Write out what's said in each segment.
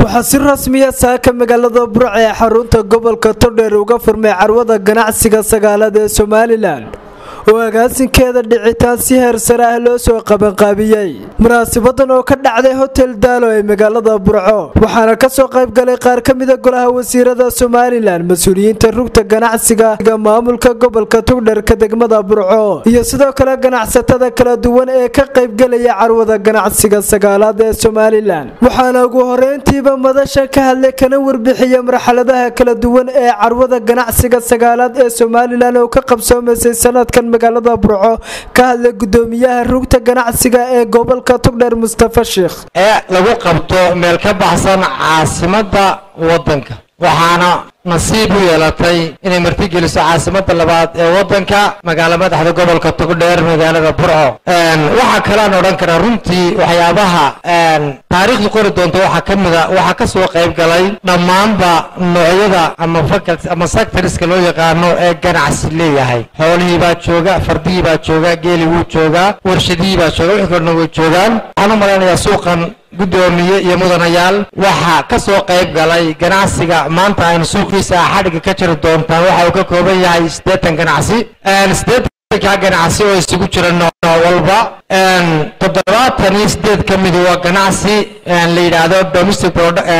waxaa si rasmiya saaka magaalada burc ee xarunta gobolka todheer uga furmay carwada ganacsiga sagaalaad ee somalilan oo agaasinkeeda dhicitaan si heer sare ah loo soo qabanqaabiyey munaasibadan oo ka dhacday hotel daalo ee magaalada burco waxaana kasoo qayb galay qaar ka mida golaha wasiirada somalilan mas-uuliyiinta rugta ganacsiga maamulka gobolka togdherka degmada burco iyo sidoo kale ganacsatada kala duwan ee ka qaybgelaya carwada ganacsiga sagaalaad ee somalilan waxaana ugu horeyntiiba madasha ka hadlay kana warbixiya marxaladaha kala duwan ee carwada ganacsiga sagaalaad ee somalilan oo ka qabsoomaysay sanadkan magaalada burco ka hadlay gudoomiyaha rugta ganacsiga ee gobolka togdheer mustafa sheikh ee lagu qabto meel ka baxsan caasimada wadanka waxaana nasiib u yeelatay inay martigeliso caasimada labaad ee wadanka magaalo madaxda gobolka togdheer magaalada burco waxaa kalean odhan karaa runtii waxyaabaha taariikhdu qori doonta waxaa ka mida waxaa kasoo qayb galay dhammaanba noocyada ama faculty ama sectorska loo yaqaano ee ganacsi leeyahay xoolihii baa jooga fardihii baa jooga geeli wuu joogaa warshadihii baa jooga wixii kalena way joogaan waxaan u malaynayaa suuqan gudoomiye iyo mudanayaal waxaa kasoo qayb galay ganacsiga maanta aynu suuqiisa xadhiga ka jiri doontaan waxa uu ka kooban yahay siddeetan ganacsi siddeetanka ganacsi oo isugu jira nooc walba toddobaatan iyo sideed ka midi waa ganacsi la yidhaahdo domestic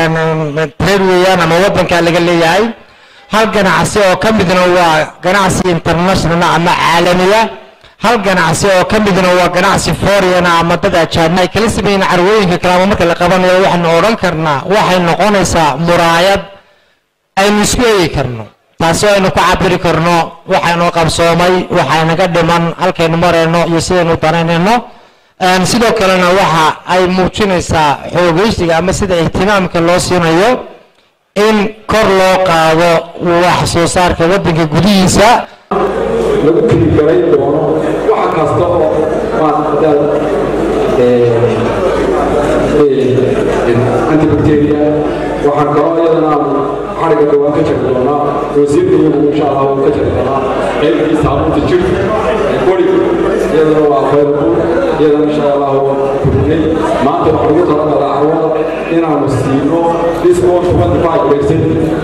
trade weeyaan ama wadanka laga leeyahay hal ganacsi oo ka midna waa ganacsi international ama caalamiya hal ganacsi oo ka midna waa ganacsi foreigna ama dad ajaanib ay kala sameeyeen carwooyinka kale ama marka la qabanayo waxaanu odhan karnaa waxay noqonaysaa muraayad aynu isku eegi karno taasi aynu ku cabiri karno waxaynu qabsoomay waxaynaga dhiman halkaynu marayno iyo sidaynu danaynayno sidoo kalena waxa ay muujinaysaa xoogeysiga ama sida ihtimaamka loo siinayo in kor loo qaado wax soo saarka waddanka gudihiisa lagu tirigalay doono wax kasta oo antibacteria waxaan kaloo iyadana xariga dhawaan ka jari doonaa wasiirkayana insha allah wuu ka jari doonaa qaybkii saabuunta jirka bori iyadana waa available iyadana insha allah waa kordhinay maanta waxaan ugu talagalaa carwada inaanu siino discount 25 percent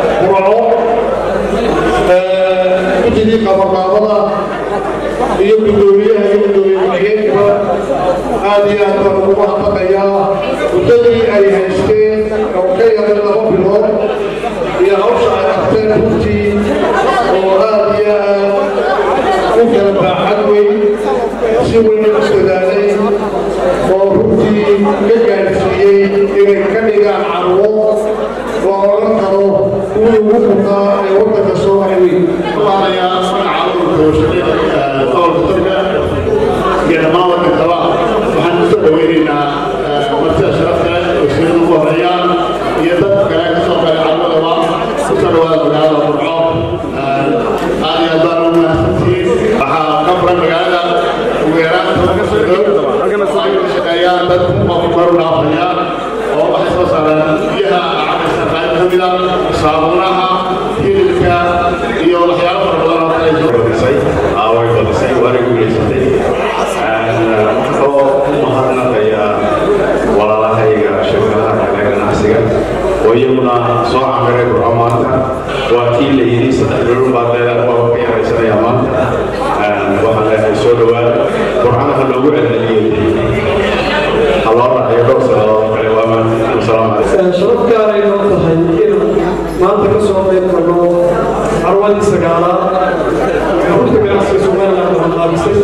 guddigii qabanqaabada iyo gudoomiyaha iyo gudoomiye ku-xigeenka aad iyo aad baan ugu mahadnaqayaa muddadii ay haysteen oo ka yaray laba bilood iyo hawsha ay qabteen runtii oo aad iyo aad u kala baaxad weyn si weyna u dadaalay oo runtii ka gaadhsiiyey inay ka dhigaan carwo oo odhan karo kuwii ugu muqaa ee waddanka soo maray weyn dhammaan wadankaba waxaan kusoo dhaweynaynaa martida sharafta wasiirada ugu horeeyaan iyo dadka kale ka soo galay carmadaba kusoo dhawaada magaalada burco aad iyo aad baan ugu mahadsantihiin waxaa ka furan magaalada ugu yaraan tobanka sanadood waxay ka shaqeeyaan dad maru dhaafaya oo waxay soo saaraan biyaha cabaysa qayb ka mida saabuunaha hilibka iyo waxyaalo fara badan oo kale way badisay waana guulaysatay oo u mahadnaqaya walaalahayga shirkadaha kale ganacsiga oo iyaguna soo camiray burco maanta waa kii la yidhi saddex bilood baa dee waa ka yaraysanaya maanta waxaan leeyahay soo dhawaada burcana ha loogu celceliyey ha loo raaciyo dhowr sannadood kale waa maanta wasalaamu calaykum sharaf gaaray noo tahay in maanta ka soo qayb galno carwadii sagaalaad rurta ganacsiga somaliland oo qaabisay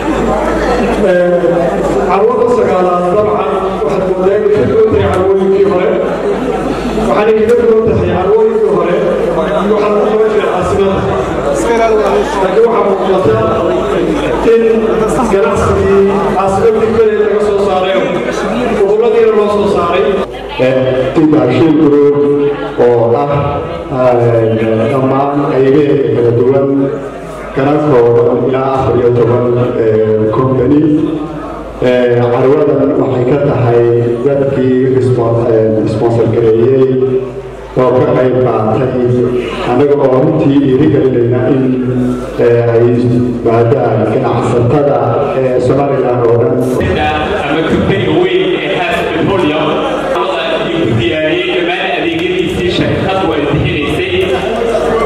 carwada sagaalaad dabcan waxaad moodaa inay ka duwan tahay carwooyinkii hore waxaanay kaga duwan tahay carwooyinkii hore waxaa ku qaban jiray caasimada laakiin waxaa muuqata in ganacsigii caasimadii kale laga soo saaray goboladiina loo soo saaray tibaashiin group oo ah dhammaan qaybaheeda kala duwan kana kooban ilaa afar iyo toban company carwadan waxay ka tahay dadkii sponsor gareeyey oo ka qayb qaatay annaga oo runtii dhiirigelinayna in ay maadaan ganacsatada ee somaliland oo dhan ama company weyn ee haas petroleum iyo ku diyaariyey dhammaan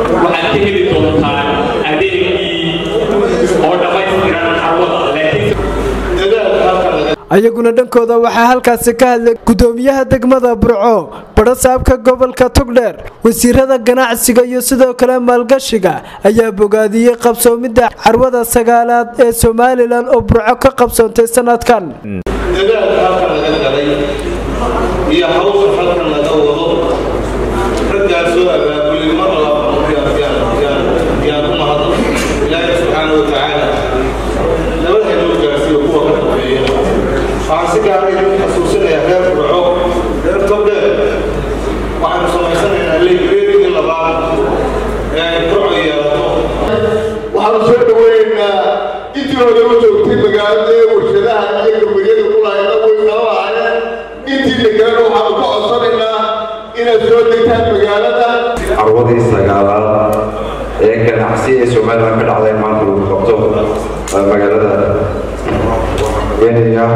waxaad ka heli doontaan adeegii oo dhammaystiran carwada laakiin ayaguna dhankooda waxaa halkaasi ka hadlay gudoomiyaha degmada burco badhasaabka gobolka togdheer wasiirada ganacsiga iyo sidoo kale maalgashiga ayaa bogaadiyey qabsoomidda carwada sagaalaad ee somalilan oo burco ka qabsoontay sanadkan dadaalka halkan laga galay iyo hawsha halkan laga wado raggaasoo abaabulay mar yaan u mahadno ilaahi subxaana wa tacaala nabada inuu gaarsiiyo kuwa ka dambeeya waxaan si gaara idin xasuusinayaa reer burco reer togdheer waxaanu samaysanaynaa leygreedii labaad ee ay burco yeelato waxaanu soo dhaweynaynaa intii hore u joogtay magaalada ee warshadaha iyo gabaryada kulayna way nala lahaayeen intiina kalena waxaanu ka codsanaynaa inaad soo degtaan magaalada carwadii sagaalaad ee ganacsi ee somalilan ka dhacday maanta lagu qabto magaalada kenya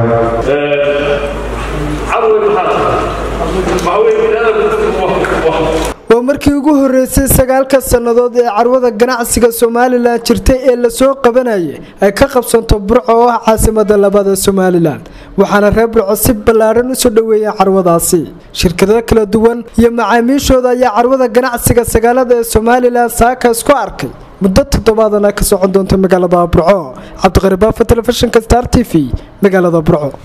waa markii ugu horeysay sagaalka sannadood ee carwada ganacsiga somalilan jirtay ee lasoo qabanayay ay ka qabsanto burco oo ah caasimada labada somalilan waxaana reer burco si ballaaran usoo dhoweeyeen carwadaasi shirkado kala duwan iyo macaamiishooda ayaa carwada ganacsiga sagaalada ee somalilan saaka isku arkay muddo toddobaadana ka socon doonta magaalada burco cabdiqari baafa telefishinka star t v magaalada burco